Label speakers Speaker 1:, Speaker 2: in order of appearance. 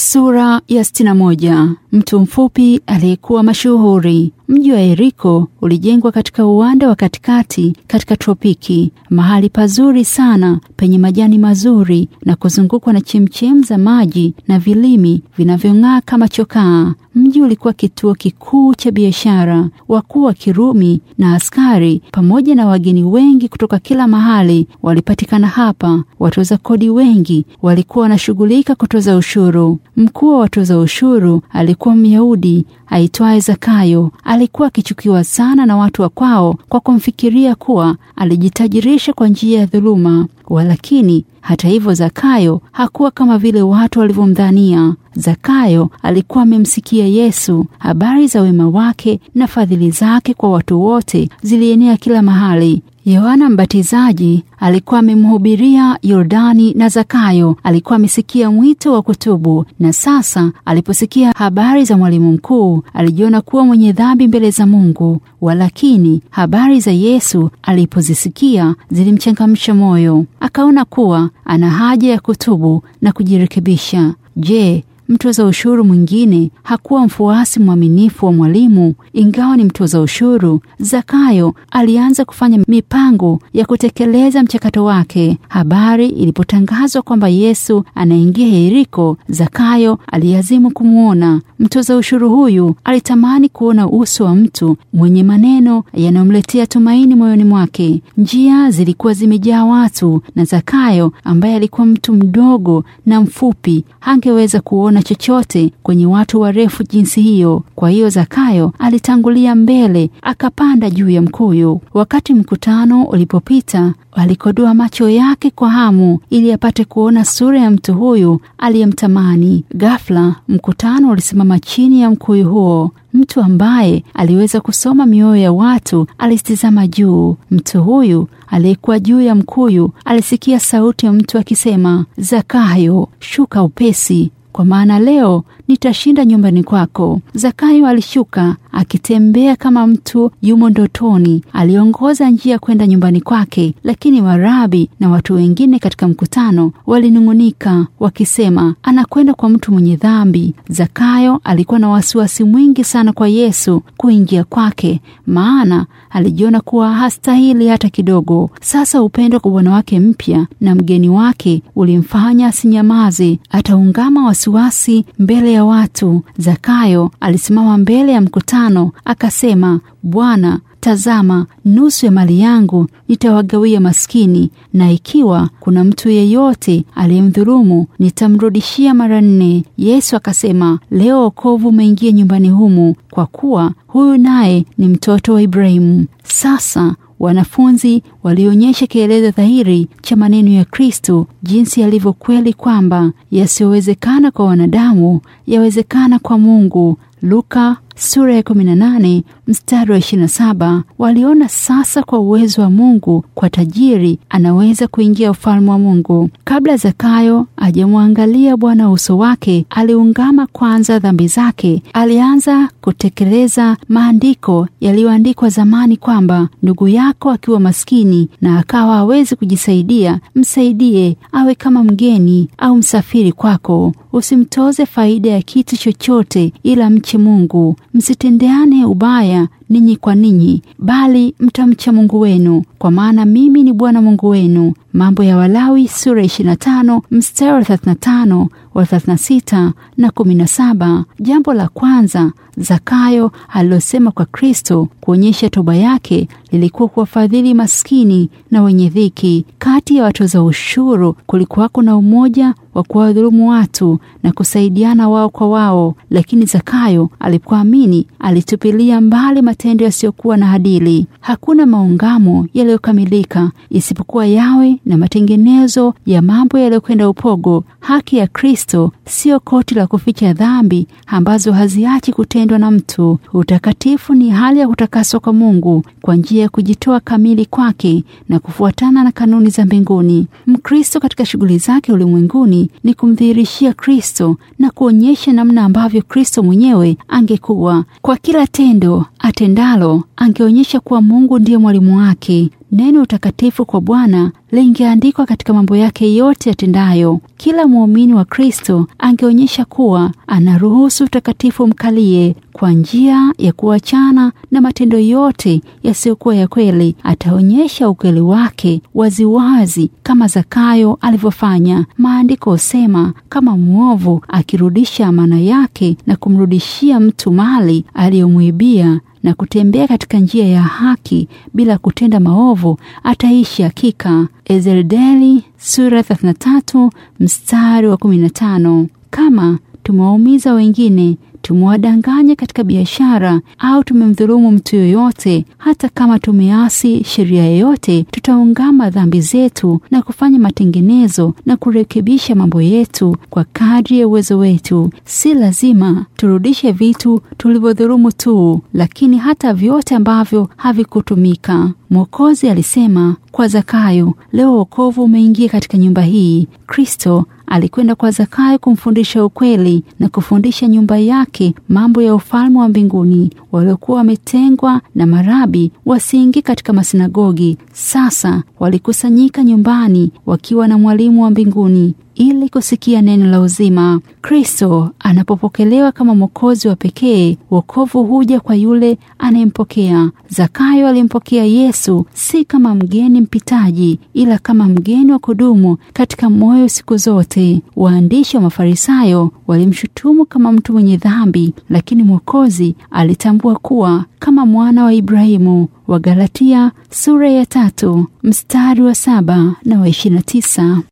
Speaker 1: Sura ya sitini na moja. Mtu mfupi aliyekuwa mashuhuri. Mji wa Yeriko ulijengwa katika uwanda wa katikati katika tropiki, mahali pazuri sana penye majani mazuri na kuzungukwa na chemchem za maji na vilimi vinavyong'aa kama chokaa. Mji ulikuwa kituo kikuu cha biashara. Wakuu wa Kirumi na askari pamoja na wageni wengi kutoka kila mahali walipatikana hapa. Watoza kodi wengi walikuwa wanashughulika kutoza ushuru. Mkuu wa watoza ushuru alikuwa Myahudi aitwaye Zakayo. Alikuwa akichukiwa sana na watu wa kwao kwa kumfikiria kuwa alijitajirisha kwa njia ya dhuluma. Walakini hata hivyo, Zakayo hakuwa kama vile watu walivyomdhania. Zakayo alikuwa amemsikia Yesu. Habari za wema wake na fadhili zake kwa watu wote zilienea kila mahali. Yohana Mbatizaji alikuwa amemhubiria Yordani na Zakayo alikuwa amesikia mwito wa kutubu, na sasa aliposikia habari za mwalimu mkuu alijiona kuwa mwenye dhambi mbele za Mungu. Walakini habari za Yesu alipozisikia zilimchangamsha moyo, akaona kuwa ana haja ya kutubu na kujirekebisha. Je, mtoza ushuru mwingine hakuwa mfuasi mwaminifu wa mwalimu? Ingawa ni mtoza ushuru, Zakayo alianza kufanya mipango ya kutekeleza mchakato wake. Habari ilipotangazwa kwamba Yesu anaingia Yeriko, Zakayo aliazimu kumwona. Mtoza ushuru huyu alitamani kuona uso wa mtu mwenye maneno yanayomletea tumaini moyoni mwake. Njia zilikuwa zimejaa watu, na Zakayo ambaye alikuwa mtu mdogo na mfupi hangeweza kuona chochote kwenye watu warefu jinsi hiyo. Kwa hiyo Zakayo alitangulia mbele, akapanda juu ya mkuyu. Wakati mkutano ulipopita, alikodoa macho yake kwa hamu ili apate kuona sura ya mtu huyu aliyemtamani. Ghafla mkutano ulisimama chini ya mkuyu huo. Mtu ambaye aliweza kusoma mioyo ya watu alitizama juu. Mtu huyu aliyekuwa juu ya mkuyu alisikia sauti ya mtu akisema, Zakayo, shuka upesi kwa maana leo nitashinda nyumbani kwako. Zakayo alishuka akitembea kama mtu yumo ndotoni. Aliongoza njia kwenda nyumbani kwake, lakini warabi na watu wengine katika mkutano walinung'unika wakisema, anakwenda kwa mtu mwenye dhambi. Zakayo alikuwa na wasiwasi mwingi sana kwa Yesu kuingia kwake, maana alijiona kuwa hastahili hata kidogo. Sasa upendo kwa bwana wake mpya na mgeni wake ulimfanya asinyamaze, ataungama wasiwasi mbele ya watu. Zakayo alisimama mbele ya mkutano akasema, Bwana, tazama, nusu ya mali yangu nitawagawia maskini, na ikiwa kuna mtu yeyote aliyemdhulumu nitamrudishia mara nne. Yesu akasema, leo wokovu umeingia nyumbani humu, kwa kuwa huyu naye ni mtoto wa Ibrahimu. Sasa wanafunzi walionyesha kielezo dhahiri cha maneno ya Kristo, jinsi yalivyo kweli kwamba yasiyowezekana kwa wanadamu yawezekana kwa Mungu. Luka sura ya 18 mstari wa 27. Waliona sasa kwa uwezo wa Mungu kwa tajiri anaweza kuingia ufalme wa Mungu. Kabla Zakayo ajamwangalia Bwana uso wake, aliungama kwanza dhambi zake. Alianza kutekeleza maandiko yaliyoandikwa zamani kwamba ndugu yako akiwa maskini na akawa hawezi kujisaidia, msaidie, awe kama mgeni au msafiri kwako. Usimtoze faida ya kitu chochote, ila mche Mungu. Msitendeane ubaya ninyi kwa ninyi, bali mtamcha Mungu wenu, kwa maana mimi ni Bwana Mungu wenu. Mambo ya Walawi sura 25 mstari wa 35 wa 36 na 17. Jambo la kwanza Zakayo alilosema kwa Kristo kuonyesha toba yake lilikuwa kuwafadhili maskini na wenye dhiki. Kati ya watoza ushuru kulikuwako na umoja wa kuwadhulumu watu na kusaidiana wao kwa wao, lakini Zakayo alipoamini alitupilia mbali matendo yasiyokuwa na adili. Hakuna maungamo yaliyokamilika isipokuwa yawe na matengenezo ya mambo yaliyokwenda upogo. Haki ya Kristo siyo koti la kuficha dhambi ambazo haziachi kutendwa na mtu. Utakatifu ni hali ya kutakaswa kwa Mungu kwa njia ya kujitoa kamili kwake na kufuatana na kanuni za mbinguni. Mkristo katika shughuli zake ulimwenguni ni kumdhihirishia Kristo na kuonyesha namna ambavyo Kristo mwenyewe angekuwa. Kwa kila tendo atendalo, angeonyesha kuwa Mungu ndiye mwalimu wake Neno utakatifu kwa Bwana lingeandikwa katika mambo yake yote yatendayo. Kila muumini wa Kristo angeonyesha kuwa anaruhusu utakatifu mkalie kwa njia ya kuachana na matendo yote yasiyokuwa ya kweli. Ataonyesha ukweli wake waziwazi kama Zakayo alivyofanya. Maandiko husema kama mwovu akirudisha amana yake na kumrudishia mtu mali aliyomwibia na kutembea katika njia ya haki bila kutenda maovu ataishi hakika. Ezekieli sura 33 mstari wa 15. Kama tumewaumiza wengine tumewadanganya katika biashara au tumemdhulumu mtu yoyote, hata kama tumeasi sheria yoyote, tutaungama dhambi zetu na kufanya matengenezo na kurekebisha mambo yetu kwa kadri ya uwezo wetu. Si lazima turudishe vitu tulivyodhulumu tu, lakini hata vyote ambavyo havikutumika. Mwokozi alisema kwa Zakayo, leo wokovu umeingia katika nyumba hii. Kristo alikwenda kwa Zakayo kumfundisha ukweli na kufundisha nyumba yake mambo ya ufalme wa mbinguni. Waliokuwa wametengwa na marabi wasiingie katika masinagogi, sasa walikusanyika nyumbani wakiwa na mwalimu wa mbinguni ili kusikia neno la uzima. Kristo anapopokelewa kama mwokozi wa pekee, wokovu huja kwa yule anayempokea. Zakayo alimpokea Yesu si kama mgeni mpitaji, ila kama mgeni wa kudumu katika moyo siku zote. Waandishi wa Mafarisayo walimshutumu kama mtu mwenye dhambi, lakini Mwokozi alitambua kuwa kama mwana wa Ibrahimu. Wagalatia sura ya tatu mstari wa saba na wa ishirini na tisa.